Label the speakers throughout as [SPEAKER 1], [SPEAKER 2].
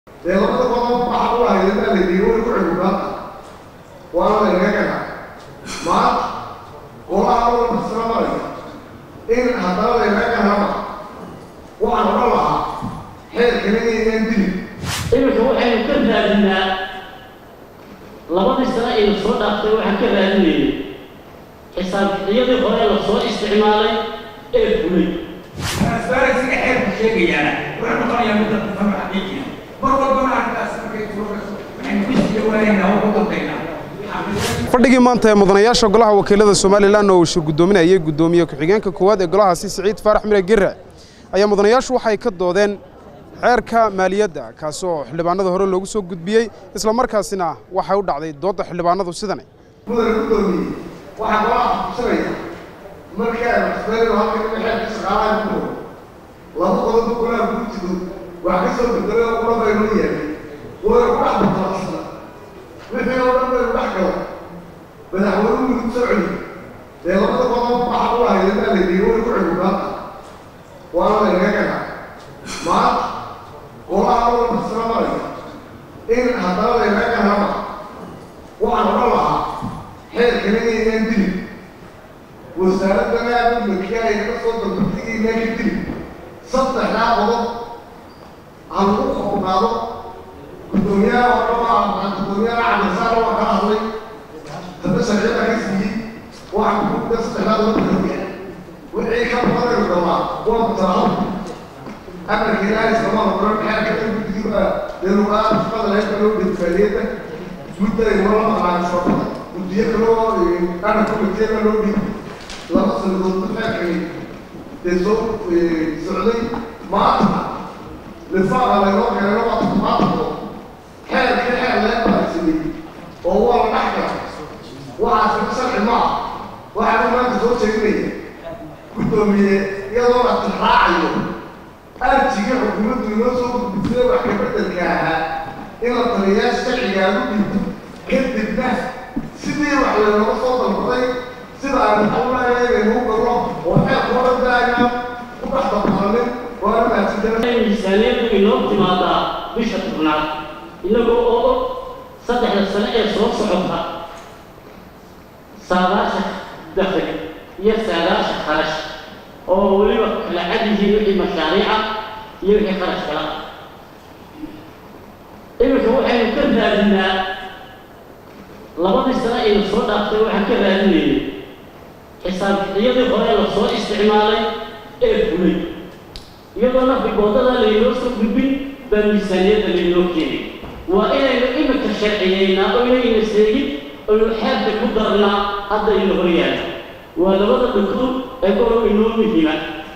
[SPEAKER 1] dee labada qodob waxa u ahayd baa la yidhi way ku cigubaata waana laynaga gana maanta golaha walba isla maraya in haddana laynaga ganaba waxaan odhan lahaa xeerkana inaynan dilin
[SPEAKER 2] iminka waxaynu ka raadinaa labadii sano aynu soo dhaaftay waxaan ka raadinayay xisaabixiyadii hore la soo isticmaalay ee fulay
[SPEAKER 3] transparency-ga xeerku sheegayaana wuxuu noqonayaa mid dadka fahmo xaqiijiya mar walbana arrintaas markay suurogayso waxaynu ku sii jawaanaynaa oo ku dantaynaa
[SPEAKER 4] fadhigii maanta ee mudanayaasha golaha wakiilada somalilan oo uu shir guddoominayay guddoomiye ku-xigeenka koowaad ee golahaasi siciid faarax mire gere ayaa mudanayaashu waxay ka doodeen xeerka maaliyadda kaasi oo xildhibaanada hore loogu soo gudbiyey isla markaasina waxay u dhacday doodda xildhibaanadu sidani
[SPEAKER 1] mudane guddoomiye waxaa golaha xukusanaya markii ay maxsumeynu halkan in xeerka shaqaalaha ku dhow laba qodob golaha guurtidu wax ka soo bedelay oo qura baynoo yeelay way ku dhex batalacsana wixii oo dhan baynu dhex gala madaxweynuhu midug soo celi dee labada qodob waxa u ahayd baa la yidhi way ku cigubaata waana laynaga gana maanta golaha walba isla maraya in haddana laynaga ganaba waxaan odhan lahaa xeerkana inaynan dilin wasaaradana aadulmaki ay ka soo dalbatigii inaan ka dilin saddexdaa qodob ha lagu koobnaado guddoomiyaha odhama guddoomiyaha cabdisaar waa ka hadlay hadda sharciyada ka siiyey waxaan kuda saddexdaa qodob kaloya wixii ka badanaynu dhalaa waa mutalaab amarka ilaahay islama oran xeerka in guddigiiba deeluqaa shaqada laga kaloo bedfaaliyada gudday noo maqlaan sababada guddiyo kaloo ana komiteena loo dhiibay laba sanadood xeerkani dee soo socday maanta lifaaqa laynoo keenay laba maanta xeerka xeer lee baarsamay oo waa la dhex gala waxaas sharci maa waxaan maanta soo jeedinaya guddoomiye iyadoo la tixraacayo arjiga xukuumaddu inoo soo gudbisay wax kabeddelka ahaa in la taliyaa sharciga agu dhiibto kadibna sidii wax laynooga soo dalbaday sida aynu xawlaaya inaynu u galno oo xeerka odhan daayna ku dhex dabqalanin waana mahadsantahay
[SPEAKER 2] miisaaniyaddu inoo timaadaa bisha tobnaad inagoo oo og saddexda sano ee soo socota saadaasha dakhli iyo saadaasha kharash oo weliba kala cad yihiin wixii mashaariica iyo wixii kharash kala iminka waxaynu ka raadinaa labadii sano aynu soo dhaaftay waxaan ka raadinayay xisaabixiyadii hore la soo isticmaalay ee fulay iyadoo nafigoodada laynoo soo gudbin baa miisaaniyadda laynoo keenay waa inaynu iminka sharciyeynaa oo inayna seegin oynu xeerka ku darnaa hadda ina hor yaala waa labada dhugdug ee gobol inoo muhiima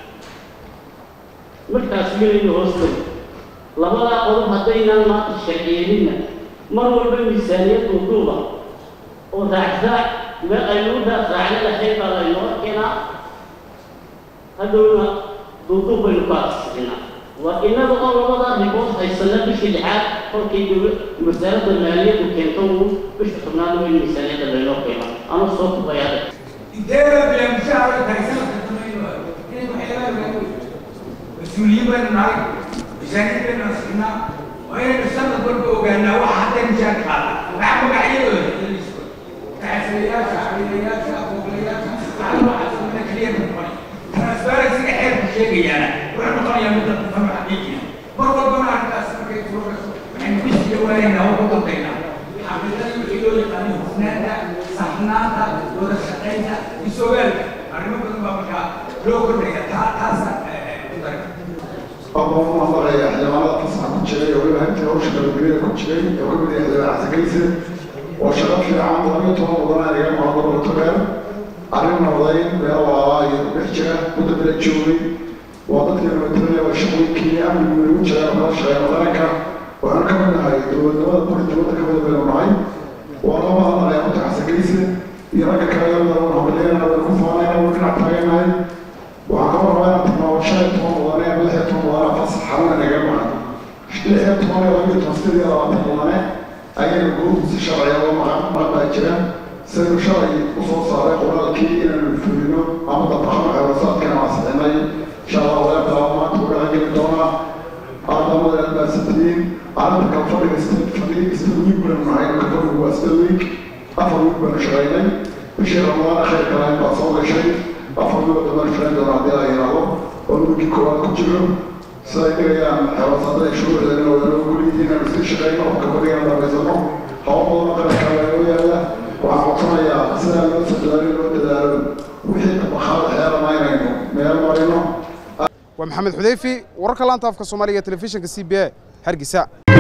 [SPEAKER 2] markaas inaynu hoostay labadaa qodob haddaynaan maanta sharciyeyninna mar walba miisaaniyad duuduuba oo raacraac meel aynu u raacraacna lahayn baa laynoo keenaa hadhowna duuduub baynu ka asixinaa waa innaga oo labadaa ribood haysana bishii lixaad kolkay wasaaradda maaliyaddu keento uu bisha tobnaad waa in miisaaniyadda laynoo keeno ama soo kubayaada
[SPEAKER 3] inteeda bilan mushaara tahay sanadka samayno inay waxyaalaha laga mas-uuliyiin baynu nahay miisaaniyad baynu asignaa waa inaynu sanad walba ogaanaa waxa hadda mishaar qaada waxa magacyadooda taxasilayaasha xabiilayaasha booqlayaasha waxa noocaas mana keliya noqonay transparency-ga xeerku sheegayaana wuxuu noqonayaa mid dadka fahmo xaqiijiya mar walbana arrintaas markay suurogayso waxaynu ku sii jawaanaynaa oo ku dantaynaa xaqiiqadii wixii loo yaqaanay hufnaanta saxnaanta wada shaqaynta isogaalka arrimo badan baa markaa loo kordhaya taa taasa ku daray
[SPEAKER 1] أبو محمد يا حيوانات تصحى كتشري ولا أنت أو شغل كبير كتشري وكل بدي أحد أعتقيسه وشغل في عام ضميته وضنا لقى معظم التجار عرفنا وضعين بأوا يربحجة مدة الجوري وضعت المترية والشغل كي أمن من وجهة ورشة وذلك وأنا كمان هاي دول دول كل دول كمان بين معي وأنا ما أنا يا متى عسكريسه يراك كلام ده ونعملنا ونكفانا ونكنا تاجنا وعقبر ما تناوشات وضنا بلحة وضنا فصل حرنا نجمع لحية وضنا وضنا تفسير يا رب وضنا أي الجروب الشرعية ومع ما بأجرا سير شرعي وصول صالح ولا كي إلى الفلانو أما طبعا عرصات كانوا عسلمي إن شاء الله ولا بلا ما تقول عن الدونا aadamada albaasatiyiin arrinta kale fadhiga fadhiga sida wiig banu nahay ka fadhigu waa sida wiig afar wiig banu shaqaynay bishii ramadaan khayr kalayn baa soo gashay afar wiig oo dambana shaqayn doona haddii la yidhaahdo oo wiigii koowaad ku jiro siday dhigayaan xewasaadada shuruucdeena wadana guliyihiin inaan isii shaqayno oo kabadhigan dhamaysano hawl badan khayr kale inoo yaala waxaan codsanayaa sidaa loo sadaalin loo dadaalo wixii tabaqaada xeelama inaynu meel marino
[SPEAKER 4] waa maxamed xudeyfi wararka laanta afka soomaaliga ee telefishinka c b a hargeysa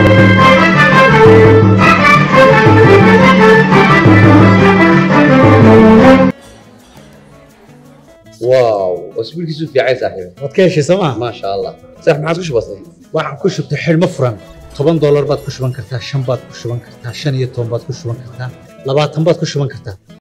[SPEAKER 5] واو اسبوع كيسو في عايز صاحبي
[SPEAKER 6] waad ka heshay sooma
[SPEAKER 5] ما شاء الله صح ما عادش بسيط
[SPEAKER 6] waxaan ku shubtay xidhmo furan toban doolar baad ku shuban kartaa shan baad ku shuban kartaa shan iyo toban baad ku shuban kartaa labaatan baad ku shuban kartaa